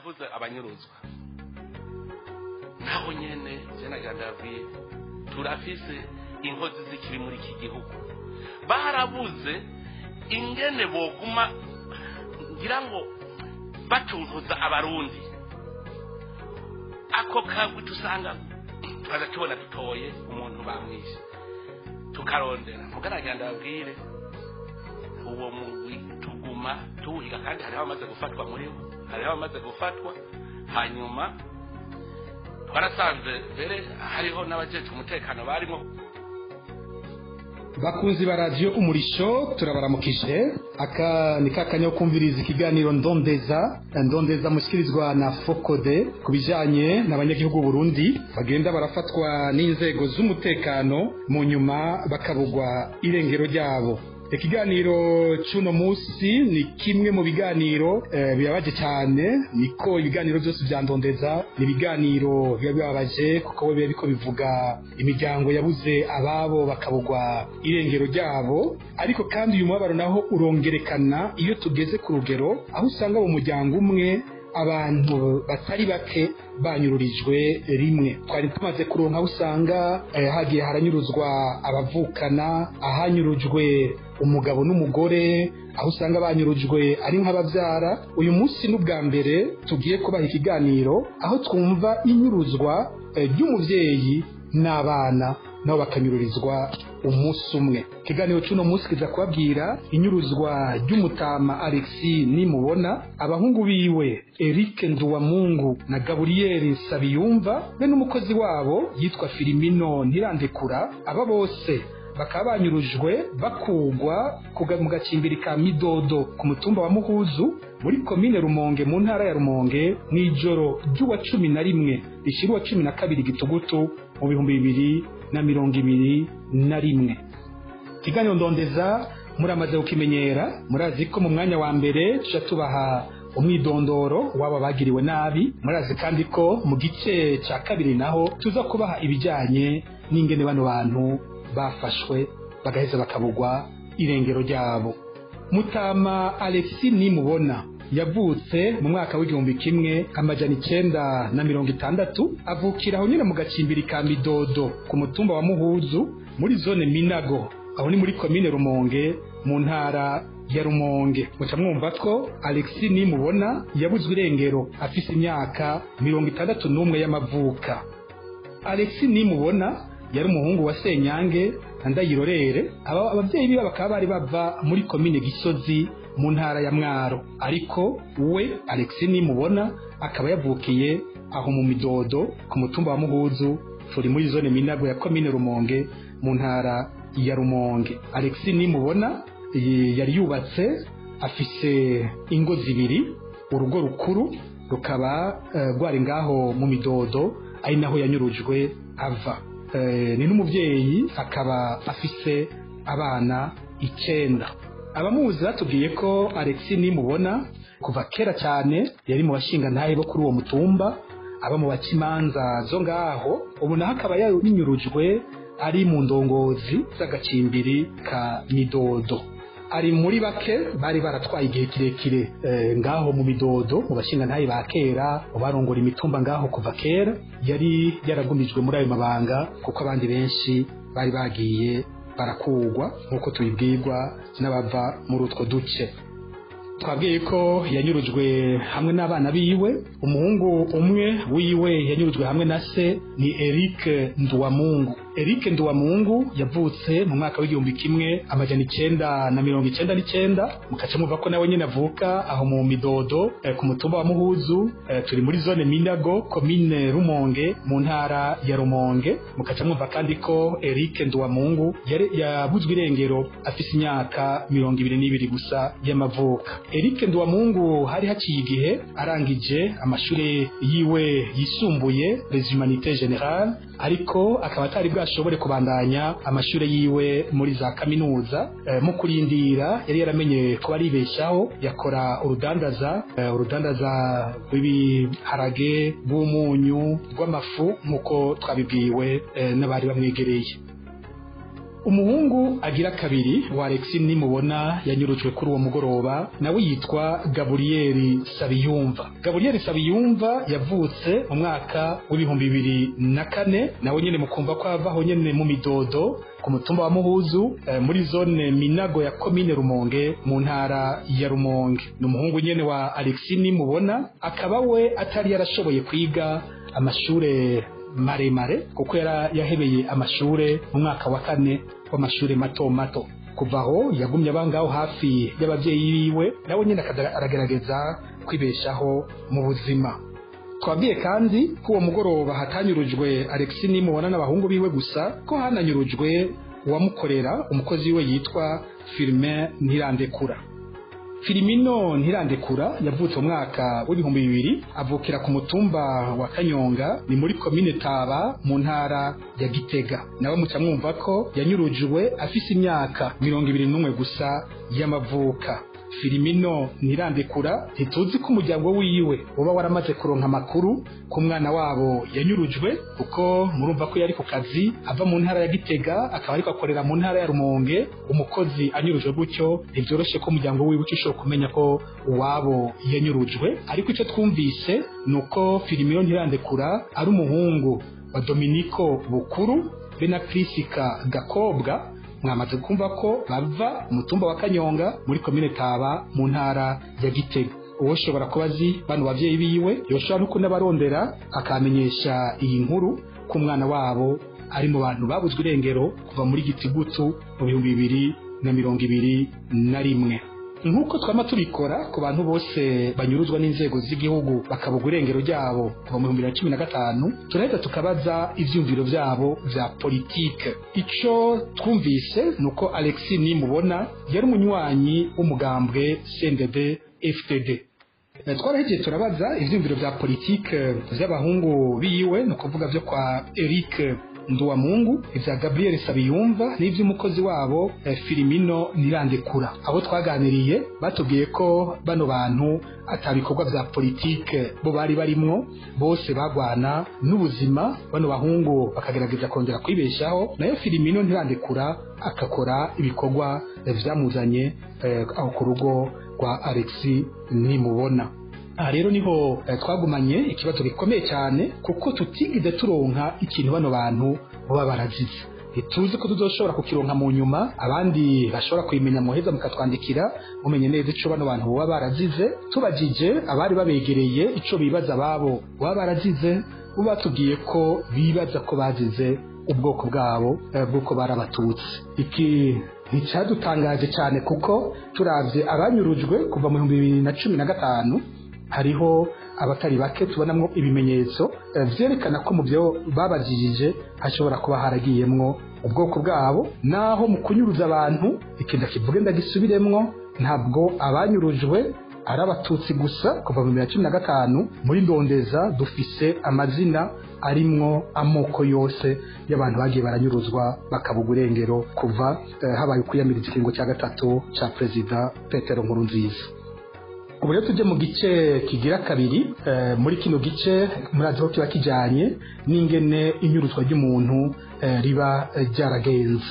yavuze abanyuruzwa naho nyene jenagira ndabwiye turafise inkozi zikiri muri iki gihugu barabuze ingene boguma ngira ngo batuntuza abarundi ako kagwi tusanga tukaza tubona dutoye umuntu bamwishe tukarondera mugaragira ndababwire uwo mugwi tuguma tuwiga kandi hariho abamaze gufatwa muri bo hariho abamaze gufatwa hanyuma twarasanze mbere hariho n'abajejwe umutekano barimo bakunzi ba radiyo umurisho turabaramukije aka ni kakanya ko kumviriza ikiganiro ndondeza ndondeza mushyikirizwa na fokode ku bijyanye n'abanyagihugu Burundi bagenda barafatwa n'inzego z'umutekano mu nyuma bakabugwa irengero ryabo ikiganiro cy'uno munsi ni kimwe mu biganiro eh, bibabaje cyane niko ibiganiro byose bya ndondeza ni ibiganiro biba bibabaje kuko biba biriko bivuga imiryango yabuze ababo bakabugwa irengero ryabo ariko kandi uyu mubabaro naho urongerekana iyo tugeze ku rugero aho usanga mu muryango umwe abantu batari bake banyururijwe rimwe twari tumaze kuronka aho usanga eh, hagiye haranyuruzwa abavukana ahanyurujwe umugabo n'umugore aho usanga banyurujwe ari nk'ababyara uyu munsi n'ubwa mbere tugiye kubaha ikiganiro aho twumva inyuruzwa eh, ry'umubyeyi n'abana nabo bakanyururizwa umunsi umwe ikiganiro cy'uno munsi kiza kubabwira inyuruzwa ry'umutama alexi nimubona abahungu biwe eric nduwamungu na gaburiyeri nsabiyumva be n'umukozi wabo yitwa filimino ntirandekura aba bose bakaba banyurujwe bakugwa mu gacimbiri ka midodo ku mutumba wa muhuzu muri komine rumonge mu ntara ya rumonge mu ijoro ry'uwa cumi na rimwe rishyira uwa cumi na kabiri gitugutu mu bihumbi bibiri na mirongo ibiri na rimwe ikiganiro ndondeza muramaze kukimenyera murazi ko mu mwanya wa mbere tujya tubaha umwidondoro waba bagiriwe nabi murazi kandi ko mu gice cya kabiri naho tuza kubaha ibijyanye n'ingene bano bantu bafashwe bagaheza bakabugwa irengero ryabo mutama alexi nimubona yavutse mu mwaka w'igihumbi kimwe amajana icenda na mirongo itandatu avukira aho nyine mu gacimbiri ka midodo ku mutumba wa muhuzu muri zone minago aho ni muri komine rumonge mu ntara ya rumonge muca mwumva ko alexi nimubona yabuzwe irengero afise imyaka mirongo itandatu n'umwe y'amavuka alexi nimubona yari umuhungu wa senyange na ndayirorere ababyeyi biwe bakaba bari bava muri komine gisozi mu ntara ya mwaro ariko we alexi nimubona akaba yavukiye aho mu midodo ku mutumba wa muhuzu turi muri zone minago ya komine rumonge mu ntara ya rumonge alexi nimubona yari yubatse afise ingo zibiri urugo rukuru rukaba rwari ngaho mu midodo ari naho yanyurujwe ava ni n'umubyeyi akaba afise abana icyenda abamuzi batubwiye ko alexi nimubona kuva kera cyane yari mu bashinga ntahe bo kuri uwo mutumba aba mu bakimanza zo ngaho ubu naho akaba yanyurujwe ari mu ndongozi z'agacimbiri ka midodo ari muri bake bari baratwaye igihe kirekire ngaho mu midodo mu bashinga ntaye ba kera mu barongora imitumba ngaho kuva kera yari yaragumijwe muri ayo mabanga kuko abandi benshi bari bagiye barakugwa nk'uko tubibwirwa n'abava muri utwo duce twabwiye ko yanyurujwe hamwe n'abana biwe umuhungu umwe wiwe yanyurujwe hamwe na se ni Eric Nduwamungu Eric Nduwamungu yavutse mu mwaka w'igihumbi kimwe amajana icenda na mirongo icenda n'icenda mukaca muva ko nawe nyine avuka aho mu midodo eh, ku mutumba wa Muhuzu eh, turi muri zone Minago komine Rumonge mu ntara ya Rumonge mukaca mwumva kandi ko Eric Nduwamungu yabuzwe irengero afise imyaka mirongo ibiri n'ibiri gusa y'amavuka Eric Nduwamungu hari haciye igihe arangije amashuri yiwe yisumbuye les humanités générales ariko akaba atari bwashobore kubandanya amashuri yiwe muri za kaminuza e, mu kurindira yari yaramenye ko aribeshaho yakora urudandaza e, urudandaza rw'ibiharage rw'umunyu rw'amafu nk'uko twabibwiwe e, n'abari bamwegereye umuhungu agira kabiri wa Alexis nimubona yanyurujwe kuri uwo mugoroba nawe yitwa Gabriel Sabiyumva Gabriel Sabiyumva yavutse mu mwaka w'ibihumbi bibiri na kane nawe nyene mukumva ko avaho nyene mu midodo ku mutumba wa Muhuzu eh, muri zone Minago ya komine Rumonge mu ntara ya Rumonge ni umuhungu nyene wa Alexis nimubona akaba we atari yarashoboye kwiga amashure maremare kuko yara yahebeye amashure mu mwaka wa kane w'amashure mato mato kuva aho yagumye abangaho hafi y'abavyeyi biwe nawe nyene aragerageza kwibeshaho mu buzima twabwiye kandi ko uwo mugoroba hatanyurujwe Alexis nimubona n'abahungu biwe gusa ko hananyurujwe uwamukorera umukozi we yitwa Firmin Ntirandekura Filimino Ntirandekura yavutse mu mwaka w'ibihumbi bibiri avukira ku mutumba wa Kanyonga ni muri komine Taba mu ntara ya Gitega nawe muca mwumva ko yanyurujwe afise imyaka mirongo ibiri n'umwe gusa y'amavuka Filimino Ntirandekura ntituzi ko umuryango wiwe uba waramaze kuronka amakuru ku mwana wabo yanyurujwe kuko murumva ko yari ku kazi ava mu ntara ya Gitega akaba ariko akorera mu ntara ya Rumonge umukozi anyurujwe gutyo ntivyoroshe ko umuryango wiwe ushobora kumenya ko uwabo yanyurujwe ariko ico twumvise nuko Filimino Ntirandekura ari umuhungu wa Dominico Bukuru be na Prisika Gakobwa mwamaze kumva ko bava umutumba wa Kanyonga muri komine Taba mu ntara ya Gitega uwo shobora kuba azi bano bavyeyi biwe yoshobora no kunabarondera akamenyesha iyi nkuru ku mwana wabo ari mu bantu babuzwe irengero kuva muri Gitigutu mu bihumbi bibiri na mirongo ibiri na rimwe nk'uko twama tubikora ku bantu bose banyuruzwa n'inzego z'igihugu bakabugwa irengero ryabo kuva mu bihumbi bibiri na cumi na gatanu turahita tukabaza ivyumviro vyabo vya politike ico twumvise ni uko alexis nimubona yari umunywanyi w'umugambwe cndd fdd twarahejeje turabaza ivyumviro vya politike vy'abahungu biwe ni ukuvuga vyo kwa eric nduwamungu ivya gabriel sabiyumva n'ivy'umukozi wabo eh, filimino nirandekura abo twaganiriye batubwiye ko bano bantu atabikorwa vya politike bo bari barimwo bose bagwana n'ubuzima bano bahungu bakagerageza kongera kwibeshaho nayo filimino ntirandekura agakora ibikorwa eh, vyamuzanye eh, aho ku rugo rwa alexi nimubona aha rero niho eh, twagumanye ikibazo gikomeye cyane kuko tutigeze turonka ikintu bano bantu baba barazize ntituzi ko tuzoshobora kukironka mu nyuma abandi bashobora kubimenya muheza mukatwandikira mumenye neza ico bano bantu baba barazize tubajije abari babegereye ico bibaza babo baba barazize bo batubwiye ko bibaza ko bazize ubwoko bwabo eh, bw'uko bari abatutsi iki nticyadutangaje cyane kuko turavye abanyurujwe kuva mu bihumbi bibiri na cumi na gatanu hariho abatari bake tubonamwo ibimenyetso eh, vyerekana ko mu byo babajijije hashobora kuba haragiyemwo ubwoko bwabo naho mu kunyuruza abantu ikintu kivuge ndagisubiremwo ntabwo abanyurujwe ari abatutsi gusa kuva mu bibiri na cumi na gatanu muri ndondeza dufise amazina arimwo amoko yose y'abantu bagiye baranyuruzwa bakabugwa irengero kuva eh, habaye ukwiyamiriza ikiringo cya gatatu ca perezida petero nkurunziza ubu rero tujye mu gice kigira kabiri eh, muri kino gice murazi ko kiba kijanye n'ingene inyuruzwa ry'umuntu eh, riba eh, ryaragenze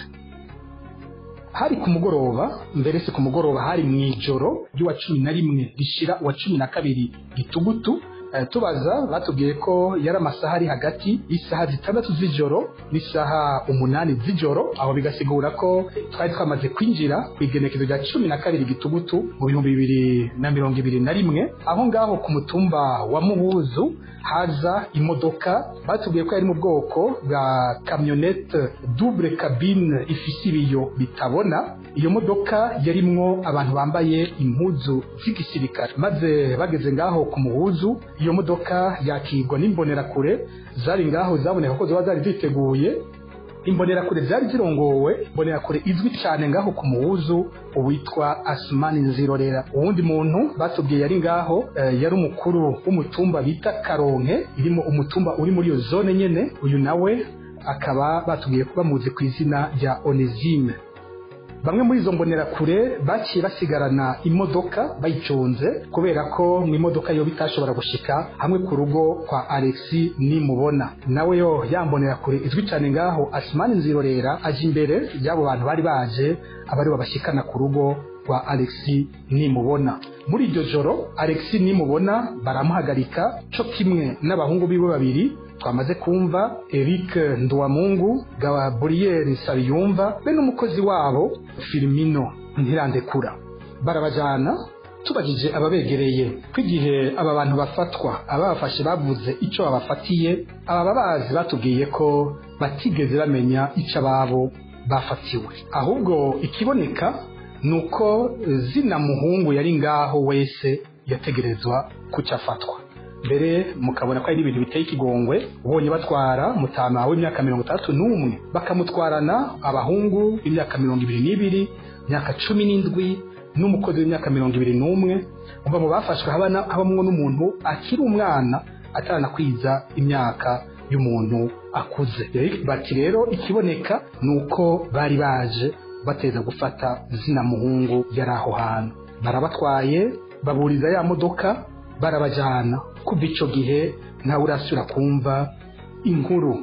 hari ku mugoroba mbere si ku mugoroba hari mu ijoro ry'uwa cumi na rimwe rishira uwa cumi na kabiri gitugutu Eh, tubaza batubwiye ko yari amasaha ari hagati y'isaha zitandatu z'ijoro n'isaha umunani z'ijoro aho bigasigura ko twari twamaze kwinjira ku igenekezo rya cumi na kabiri gitugutu mu bihumbi bibiri na mirongo ibiri na rimwe aho ngaho ku mutumba wa muhuzu haza imodoka batubwiye ko yari mu bwoko bwa kamyonete double cabine ifise ibiyo bitabona iyo modoka yarimwo abantu bambaye impuzu z'igisirikare maze bageze ngaho ku muhuzu iyo modoka yakigwa n'imbonerakure zari ngaho zaboneka ko zoba zari ziteguye imbonerakure zari zirongowe imbonerakure izwi cyane ngaho ku muhuzu uwitwa asumani nzirorera uwundi muntu batubwiye yari ngaho eh, yari umukuru w'umutumba bita karonke irimo umutumba uri muri iyo zone nyene uyu nawe akaba batubwiye ko bamuzi ku izina rya onesime bamwe muri izo mbonerakure baciye basigarana imodoka bayicunze kubera ko mu imodoka yo bitashobora gushika hamwe ku rugo kwa alexi nimubona nawe yo yambonerakure izwi cyane ngaho asimani nzirorera aje imbere y'abo bantu bari baje abari babashikana ku rugo rwa alexi nimubona muri iryo joro alexi nimubona baramuhagarika cyo kimwe n'abahungu biwe babiri twamaze kumva Eric Ndwamungu Gabriel Sabiyumva be n'umukozi wabo Firmino Ntirandekura barabajana tubajije ababegereye ko igihe aba bantu bafatwa ababafashe bavuze icyo babafatiye aba babazi batubwiye ko batigeze bamenya icyo ababo bafatiwe ahubwo ikiboneka ni uko zina muhungu yari ngaho wese yategerezwa kucyo afatwa mbere mukabona ko ari ibintu biteye ikigongwe ubonye batwara mutama w'imyaka mirongo itandatu n'umwe bakamutwarana abahungu b'imyaka mirongo ibiri n'ibiri imyaka cumi n'indwi n'umukozi w'imyaka mirongo ibiri n'umwe umva mu bafashwe habamwo n'umuntu akiri umwana ataranakwiza imyaka y'umuntu akuze bati rero ikiboneka ni uko bari baje bateza gufata zina muhungu yari aho hantu barabatwaye baburiza ya modoka barabajyana kuva icyo gihe ntawe urasubira kumva inkuru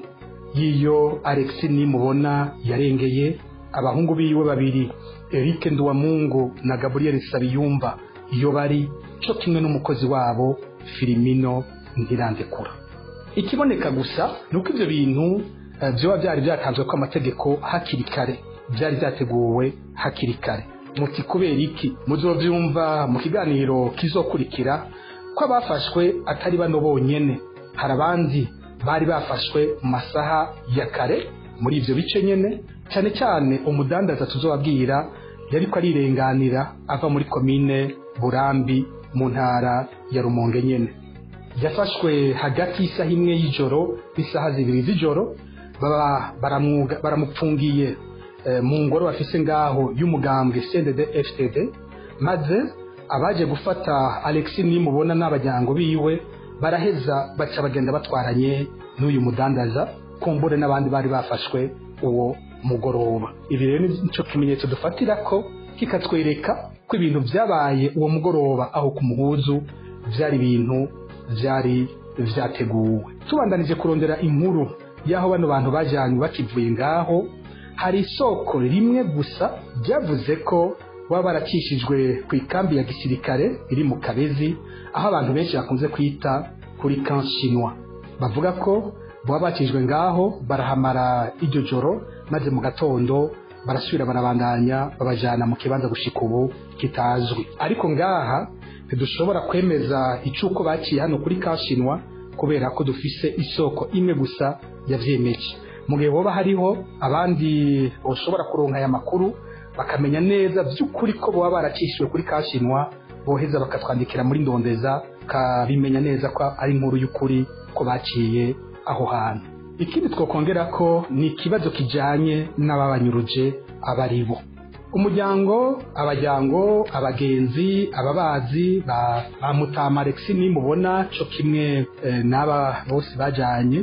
y'iyo alexi nimubona yarengeye abahungu biwe babiri Eric Nduwamungu na Gabriel Sabiyumva iyo bari cyo kimwe n'umukozi wabo Filimino Ntirandekura ikiboneka gusa ni uko ibyo bintu byoba byari byatanzwe ko amategeko hakiri kare byari byateguwe hakiri kare muti kubera iki muzobyumva mu kiganiro kizokurikira ko abafashwe atari bano bonyene hari abandi bari bafashwe mu masaha ya kare muri ibyo bice nyene cyane cyane umudandaza tuzobabwira yari ko arirenganira ava muri komine burambi mu ntara ya rumonge nyene yafashwe hagati y'isaha imwe y'ijoro n'isaha zibiri z'ijoro baba baramupfungiye mu ngoro bafise ngaho y'umugambwe CNDD FTD maze abaje gufata Alexis nimubona n'abajyango biwe baraheza baca bagenda batwaranye n'uyu mudandaza kumbure n'abandi bari bafashwe uwo mugoroba ibi rero nicyo kimenyetso dufatira ko kikatwereka ko ibintu byabaye uwo mugoroba aho ku muhuzu byari ibintu byari byateguwe tubandanije kurondera inkuru y'aho bano bantu bajyanywe bakivuye ngaho hari isoko rimwe gusa ryavuze ko baba barakishijwe ku ikambi ya gisirikare iri mu kabezi aho abantu benshi bakunze kwita kuri kanshinwa bavuga ko baba bakijwe ngaho barahamara iryo joro maze mu gatondo barasubira barabandanya babajyana mu kibanza gushika ubu kitazwi ariko ngaha ntidushobora kwemeza icyuko baciye hano kuri kashinwa kubera ko dufise isoko imwe gusa yavyemeje mu gihe hoba hariho abandi bashobora kuronka aya makuru bakamenya neza by'ukuri ko baba barakishijwe kuri kashinwa boheza bakatwandikira muri ndondeza kabimenya neza ko ari inkuru y'ukuri ko baciye aho hantu ikindi twakongera ko ni ikibazo kijyanye n'ababanyuruje aba ari bo umuryango abajyango abagenzi ababazi ba mutama alexi nimubona cyo kimwe n'aba bose bajyanye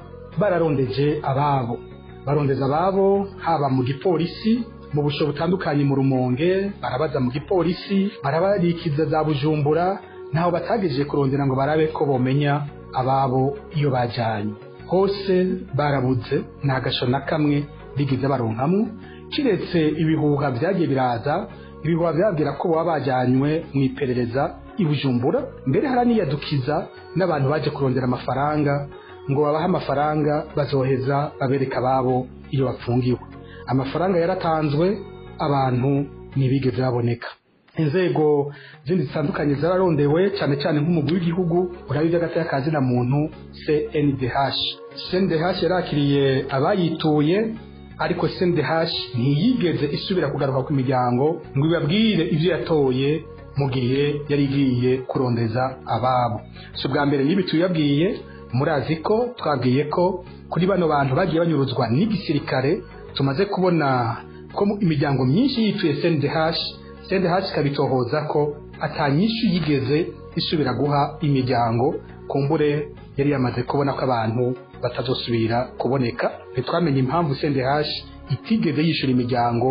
bararondeje ababo barondeza ababo haba mu gipolisi mu busho butandukanye mu rumonge barabaza mu gipolisi barabarikiza za bujumbura ntaho batagejeje kurondera ngo barabe ko bomenya ababo iyo bajyanye hose barabuze nta gasho na kamwe bigize baronkamo kiretse ibihuha byagiye biraza ibihuha byabwira ko baba bajyanywe mu iperereza i bujumbura mbere haraniyadukiza n'abantu baje kurondera amafaranga ngo babahe amafaranga bazoheza babereka ababo iyo bapfungiwe amafaranga yaratanzwe abantu ntibigeze baboneka inzego zindi zitandukanye zararondewe cyane cyane nk'umugwi w'igihugu uraba iby'agateka ka zina muntu CNDH CNDH yarakiriye abayituye ariko CNDH ntiyigeze isubira kugaruka ku miryango ngo ibabwire ibyo yatoye mu gihe yari igiye kurondeza ababo si ubwa mbere n'ibi tuyabwiye murazi ko twabwiye ko kuri bano bantu bagiye banyuruzwa n'igisirikare tumaze kubona ko imiryango myinshi yituye CNDH CNDH ikabitohoza ko atanyinshi yigeze isubira guha imiryango kumbure yari yamaze kubona ko abantu batazosubira kuboneka ntitwamenye impamvu CNDH itigeze yishyura imiryango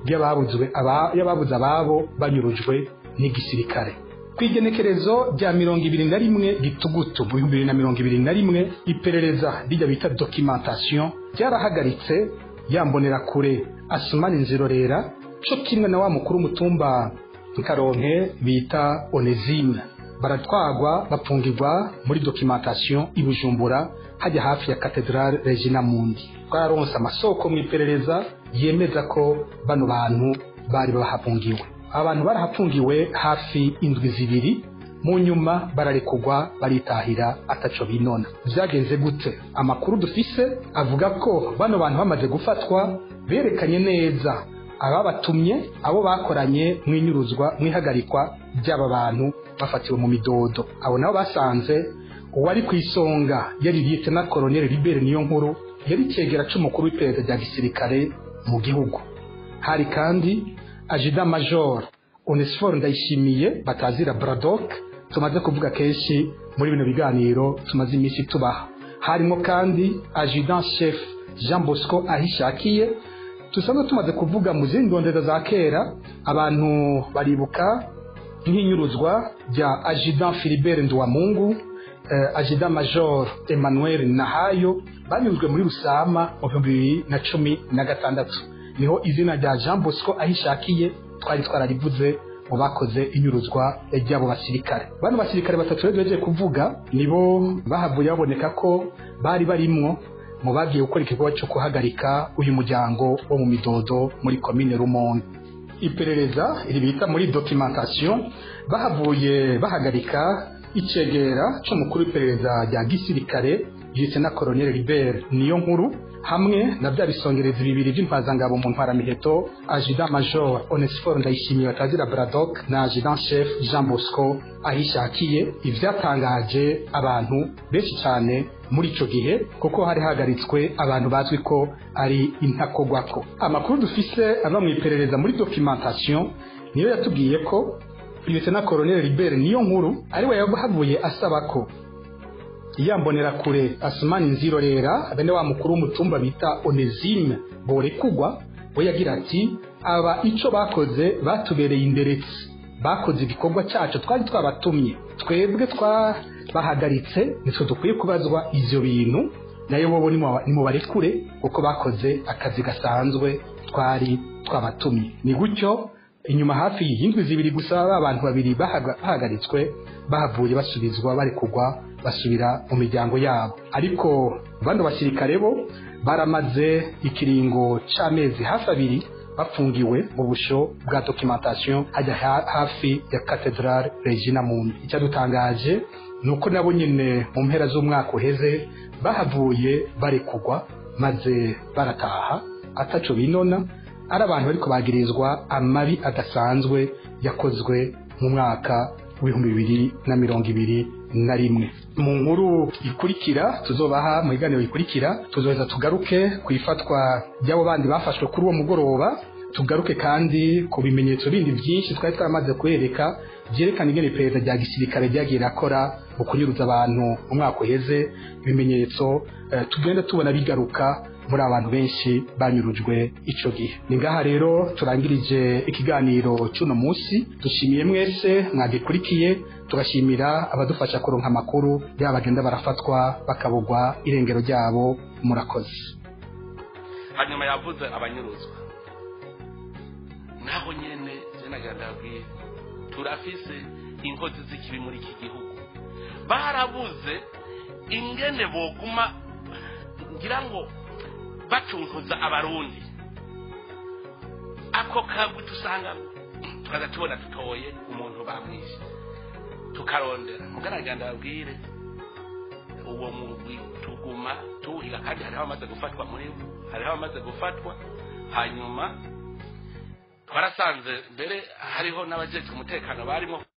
ry'ababuzwe aba- y'ababuze ababo banyurujwe n'igisirikare ku igenekerezo rya mirongo ibiri na rimwe gitugutu mu bihumbi bibiri na mirongo ibiri na rimwe iperereza rijya bita documentation ryarahagaritse yambonera kure asumani nzirorera co kimwe na wa mukuru w'umutumba nkaronke bita onesime baratwagwa bapfungirwa muri documentation i bujumbura hajya hafi ya katedrale regina mundi twararonse amasoko mu iperereza yemeza ko bano bantu bari bahafungiwe abantu barahafungiwe hafi indwi zibiri mu nyuma bararekugwa baritahira ataco binona vyagenze gute amakuru dufise avuga ko bano bantu bamaze gufatwa berekanye neza ababatumye abo bakoranye mwinyuruzwa mwihagarikwa by'aba bantu bafatiwe mu midodo abo nabo basanze uwari ku isonga yari liyetena koloneli libere niyo nkuru yari cyegera c'umukuru w'iperereza rya gisirikare mu gihugu hari kandi ajida major onesiforo ndayishimiye batazira bradok tumaze kuvuga kenshi muri bino biganiro tumaze iminsi tubaha harimo kandi ajudan chef jean bosco ahishakiye dusanzwe tumaze kuvuga mu zindi ndondeza za kera abantu baribuka nk'inyuruzwa rya ajudan philibert nduwamungu eh, ajudan major emmanuel nahayo banyuzwe muri rusama mu bihumbi bibiri na cumi na gatandatu niho izina rya jean bosco ahishakiye twari twararivuze mu bakoze inyuruzwa ry'abo basirikare bano basirikare batatu rero duhejeje kuvuga nibo bahavuye baboneka ko bari barimwo mu bagiye gukora igikorwa cyo guhagarika uyu muryango wo mu midodo muri komine rumonge iperereza iri bita muri documentation bahavuye bahagarika icegera c'umukuru w'iperereza rya gisirikare na colonel Libert niyo nkuru hamwe na bya bisongerezi bibiri by'intwazangabo mu ntwaramiheto ajudan major onesiforo ndayishimiye batazira bradok na ajudan chef jean bosco ahishakiye ivyatangaje abantu benshi cyane muri ico gihe kuko hari hagaritswe abantu bazwi ko ari intakogwako amakuru dufise ava mu iperereza muri documentation niyo yatubwiye ko na colonel Libert niyo nkuru ari we yahavuye asaba ko yambonera kure asumani nzirorera bene wa mukuru w'umutumba bita onesime borekugwa we yagira ati aba ico bakoze batubereye inderetsi bakoze igikorwa cyacu twari twabatumye twebwe twabahagaritse nitwe dukwiye kubazwa ivyo bintu nayo bobo nimubarekure kuko bakoze akazi gasanzwe twari twabatumye ni gutyo inyuma hafi y'indwi zibiri gusa ba bantu babiri bahagaritswe bahavuye basubizwa bari kugwa basubira mu miryango yabo ariko bano basirikare bo baramaze ikiringo c'amezi hafi abiri bafungiwe mu busho bwa documentation hajya hafi ya cathedrale regina mundi icyadutangaje ni uko nabo nyine mu mpera z'umwaka uheze bahavuye barekugwa maze barataha ataco binona ari abantu bariko bagirizwa amabi adasanzwe yakozwe mu mwaka w'ibihumbi bibiri na mirongo ibiri na rimwe mu nkuru ikurikira tuzobaha mu biganiro bikurikira tuzoheza tugaruke ku ifatwa ry'abo bandi bafashwe kuri uwo mugoroba tugaruke kandi ku bimenyetso bindi byinshi twari twaramaze kubereka byerekana ingene iperereza rya gisirikare ryagiye rirakora mu kunyuruza abantu mu mwaka uheze ibimenyetso eh, tugenda tubona bigaruka muri abantu benshi banyurujwe ico gihe ni ngaha rero turangirije ikiganiro cy'uno munsi dushimiye mwese mwagikurikiye tugashimira abadufasha kuronka amakuru yaba bagenda barafatwa bakabugwa irengero ryabo murakoze hanyuma yavuze abanyuruzwa naho nyene jenagira ndabwire turafise inkozi z'ikibi muri iki gihugu barabuze ingene boguma ngira ngo bacunkuza abarundi ako kagwi tusanga tukaza tubona dutoye umuntu bamwishe tukarondera mugaragara ndababwire uwo mugwi tuguma tuhiga kandi hariho abamaze gufatwa muri bo hariho abamaze gufatwa hanyuma twarasanze mbere hariho n'abajejwe umutekano barimo